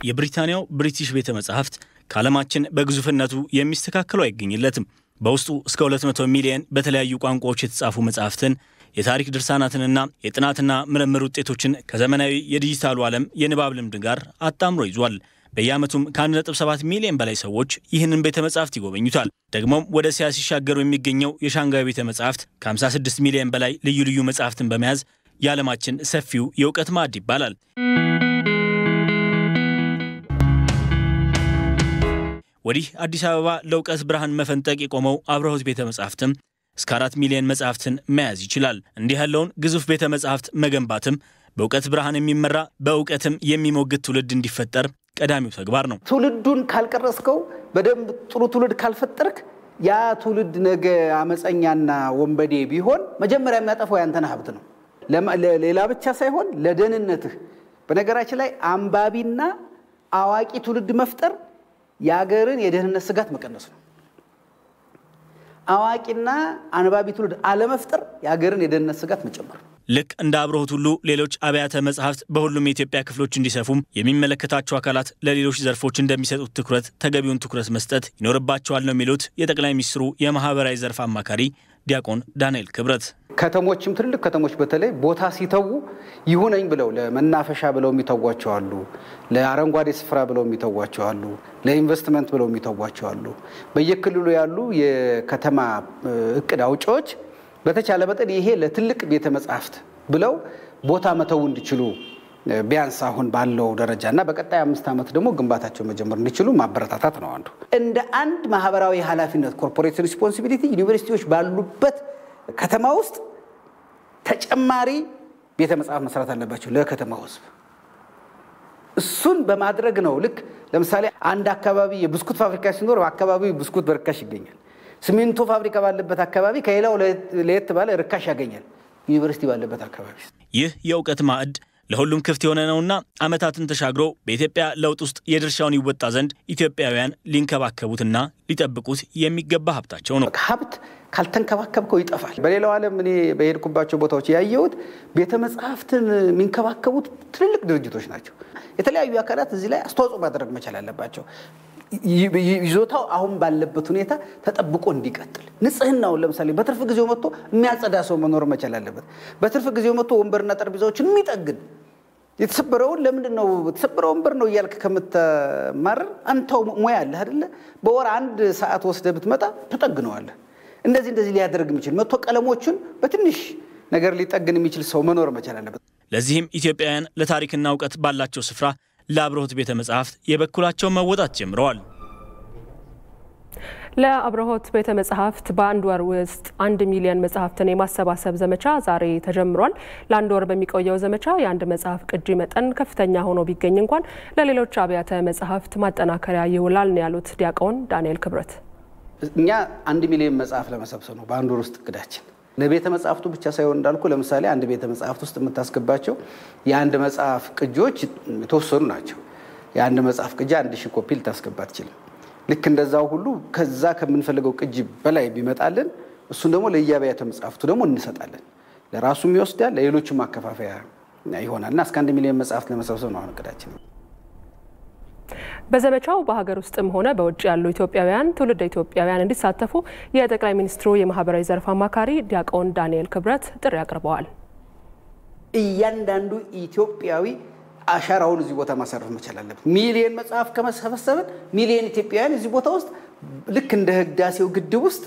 የብሪታንያው ብሪቲሽ ቤተ መጻሕፍት ከዓለማችን በግዙፍነቱ የሚስተካከሉ አይገኝለትም። በውስጡ እስከ 200 ሚሊየን በተለያዩ ቋንቋዎች የተጻፉ መጻሕፍትን የታሪክ ድርሳናትንና የጥናትና ምርምር ውጤቶችን ከዘመናዊ የዲጂታሉ ዓለም የንባብ ልምድ ጋር አጣምሮ ይዟል። በየዓመቱም ከ1.7 ሚሊዮን በላይ ሰዎች ይህንን ቤተ መጻሕፍት ይጎበኙታል። ደግሞም ወደ እስያ ሲሻገሩ የሚገኘው የሻንጋይ ቤተ መጻሕፍት ከ56 ሚሊዮን በላይ ልዩ ልዩ መጻሕፍትን በመያዝ የዓለማችን ሰፊው የእውቀት ማዕድ ይባላል። ወዲህ አዲስ አበባ ለእውቀት ብርሃን መፈንጠቅ የቆመው አብርሆት ቤተ መጻሕፍትም እስከ አራት ሚሊዮን መጻሕፍትን መያዝ ይችላል። እንዲህ ያለውን ግዙፍ ቤተ መጻሕፍት መገንባትም በእውቀት ብርሃን የሚመራ በእውቀትም የሚሞግት ትውልድ እንዲፈጠር ቀዳሚው ተግባር ነው። ትውልዱን ካልቀረስከው፣ በደንብ ጥሩ ትውልድ ካልፈጠርክ ያ ትውልድ ነገ አመፀኛና ወንበዴ ቢሆን መጀመሪያ የሚያጠፋው ያንተን ሀብት ነው። ሌላ ብቻ ሳይሆን ለደህንነትህ። በነገራችን ላይ አንባቢና አዋቂ ትውልድ መፍጠር የሀገርን የደህንነት ስጋት መቀነስ ነው። አዋቂና አንባቢ ትውልድ አለመፍጠር የሀገርን የደህንነት ስጋት መጨመር ነው። ልክ እንደ አብርሆት ሁሉ ሌሎች አብያተ መጻሕፍት በሁሉም የኢትዮጵያ ክፍሎች እንዲሰፉም የሚመለከታቸው አካላት ለሌሎች ዘርፎች እንደሚሰጡት ትኩረት ተገቢውን ትኩረት መስጠት ይኖርባቸዋል ነው የሚሉት የጠቅላይ ሚኒስትሩ የማህበራዊ ዘርፍ አማካሪ ዲያቆን ዳንኤል ክብረት። ከተሞችም ትልልቅ ከተሞች በተለይ ቦታ ሲተዉ ይሁነኝ ብለው ለመናፈሻ ብለው የሚተዋቸው አሉ፣ ለአረንጓዴ ስፍራ ብለው የሚተዋቸው አሉ፣ ለኢንቨስትመንት ብለው የሚተዋቸው አሉ። በየክልሉ ያሉ የከተማ እቅድ አውጪዎች በተቻለ መጠን ይሄ ለትልቅ ቤተ መጻሕፍት ብለው ቦታ መተው እንዲችሉ ቢያንስ አሁን ባለው ደረጃ እና በቀጣይ አምስት ዓመት ደግሞ ግንባታቸው መጀመር እንዲችሉ ማበረታታት ነው አንዱ። እንደ አንድ ማህበራዊ ኃላፊነት ኮርፖሬት ሪስፖንሲቢሊቲ ዩኒቨርሲቲዎች ባሉበት ከተማ ውስጥ ተጨማሪ ቤተ መጽሐፍ መስራት አለባቸው ለከተማው ሕዝብ። እሱን በማድረግ ነው ልክ ለምሳሌ አንድ አካባቢ የብስኩት ፋብሪካ ሲኖር በአካባቢው ብስኩት በርካሽ ይገኛል። ሲሚንቶ ፋብሪካ ባለበት አካባቢ ከሌላው ለየት ባለ ርካሽ ያገኛል። ዩኒቨርሲቲ ባለበት አካባቢ ይህ የእውቀት ማዕድ ለሁሉም ክፍት የሆነ ነውና ዓመታትን ተሻግሮ በኢትዮጵያ ለውጥ ውስጥ የድርሻውን ይወጣ ዘንድ ኢትዮጵያውያን ሊንከባከቡትና ሊጠብቁት የሚገባ ሀብታቸው ነው። ሀብት ካልተንከባከብከው ይጠፋል። በሌላው ዓለም እኔ በሄድኩባቸው ቦታዎች ያየሁት ቤተ መጽሐፍትን የሚንከባከቡት ትልልቅ ድርጅቶች ናቸው። የተለያዩ አካላት እዚህ ላይ አስተዋጽኦ ማድረግ መቻል አለባቸው። ይዞታው አሁን ባለበት ሁኔታ ተጠብቆ እንዲቀጥል ንጽህናውን ለምሳሌ በትርፍ ጊዜው መጥቶ የሚያጸዳ ሰው መኖር መቻል አለበት። በትርፍ ጊዜው መጥቶ ወንበርና ጠረጴዛዎችን የሚጠግን የተሰበረውን ለምንድን ነው የተሰበረ ወንበር ነው እያልክ ከምትማረር አንተው ሙያ አለህ አይደለ? በወር አንድ ሰዓት ወስደህ ብትመጣ ትጠግነዋለህ። እንደዚህ እንደዚህ ሊያደርግ የሚችል መጥቶ ቀለሞቹን በትንሽ ነገር ሊጠግን የሚችል ሰው መኖር መቻል አለበት። ለዚህም ኢትዮጵያውያን ለታሪክና እውቀት ባላቸው ስፍራ ለአብርሆት ቤተ መጻሕፍት የበኩላቸውን መወጣት ጀምረዋል። ለአብርሆት ቤተ መጻሕፍት በአንድ ወር ውስጥ አንድ ሚሊዮን መጽሐፍትን የማሰባሰብ ዘመቻ ዛሬ ተጀምሯል። ለአንድ ወር በሚቆየው ዘመቻ የአንድ መጽሐፍ ቅጂ መጠን ከፍተኛ ሆኖ ቢገኝ እንኳን ለሌሎች አብያተ መጻሕፍት ማጠናከሪያ ይውላል ነው ያሉት ዲያቆን ዳንኤል ክብረት። እኛ አንድ ሚሊዮን መጽሐፍ ለመሰብሰብ ነው በአንድ ወር ውስጥ እቅዳችን። ለቤተ መጽሐፍቱ ብቻ ሳይሆን እንዳልኩ ለምሳሌ አንድ ቤተ መጽሐፍት ውስጥ የምታስገባቸው የአንድ መጽሐፍ ቅጂዎች የተወሰኑ ናቸው። የአንድ መጽሐፍ ቅጂ አንድ ሺህ ኮፒ ልታስገባ አትችልም። ልክ እንደዛው ሁሉ ከዛ ከምንፈልገው ቅጂ በላይ ቢመጣልን እሱን ደግሞ ለየአብያተ መጽሐፍቱ ደግሞ እንሰጣለን። ለራሱም ይወስዳል፣ ለሌሎችም ማከፋፈያ ይሆናል እና እስከ አንድ ሚሊዮን መጽሐፍት ለመሰብሰብ ነው አሁን እቅዳችን። በዘመቻው በሀገር ውስጥም ሆነ በውጭ ያሉ ኢትዮጵያውያን ትውልደ ኢትዮጵያውያን እንዲሳተፉ የጠቅላይ ሚኒስትሩ የማህበራዊ ዘርፍ አማካሪ ዲያቆን ዳንኤል ክብረት ጥሪ አቅርበዋል። እያንዳንዱ ኢትዮጵያዊ አሻራውን እዚህ ቦታ ማሳረፍ መቻል አለበት። ሚሊየን መጽሐፍ ከመሰበሰብን ሚሊየን ኢትዮጵያውያን እዚህ ቦታ ውስጥ ልክ እንደ ህዳሴው ግድብ ውስጥ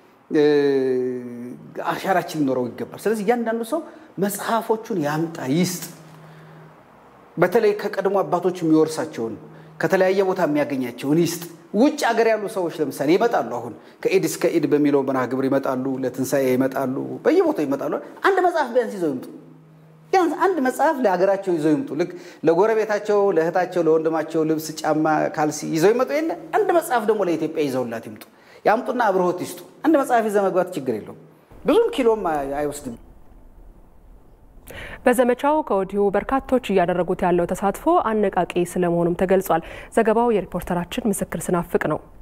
አሻራችን ሊኖረው ይገባል። ስለዚህ እያንዳንዱ ሰው መጽሐፎቹን ያምጣ፣ ይስጥ። በተለይ ከቀድሞ አባቶች የሚወርሳቸውን ከተለያየ ቦታ የሚያገኛቸውን ይስጥ። ውጭ ሀገር ያሉ ሰዎች ለምሳሌ ይመጣሉ። አሁን ከኢድ እስከ ኢድ በሚለው መርሃ ግብር ይመጣሉ፣ ለትንሣኤ ይመጣሉ፣ በየቦታው ይመጣሉ። አንድ መጽሐፍ ቢያንስ ይዘው ይምጡ። ቢያንስ አንድ መጽሐፍ ለሀገራቸው ይዘው ይምጡ። ልክ ለጎረቤታቸው፣ ለእህታቸው፣ ለወንድማቸው ልብስ፣ ጫማ፣ ካልሲ ይዘው ይመጡ የለ አንድ መጽሐፍ ደግሞ ለኢትዮጵያ ይዘውላት ይምጡ። ያምጡና አብርሆት ይስጡ። አንድ መጽሐፍ ይዘ መግባት ችግር የለውም። ብዙም ኪሎም አይወስድም። በዘመቻው ከወዲሁ በርካቶች እያደረጉት ያለው ተሳትፎ አነቃቂ ስለመሆኑም ተገልጿል። ዘገባው የሪፖርተራችን ምስክር ስናፍቅ ነው።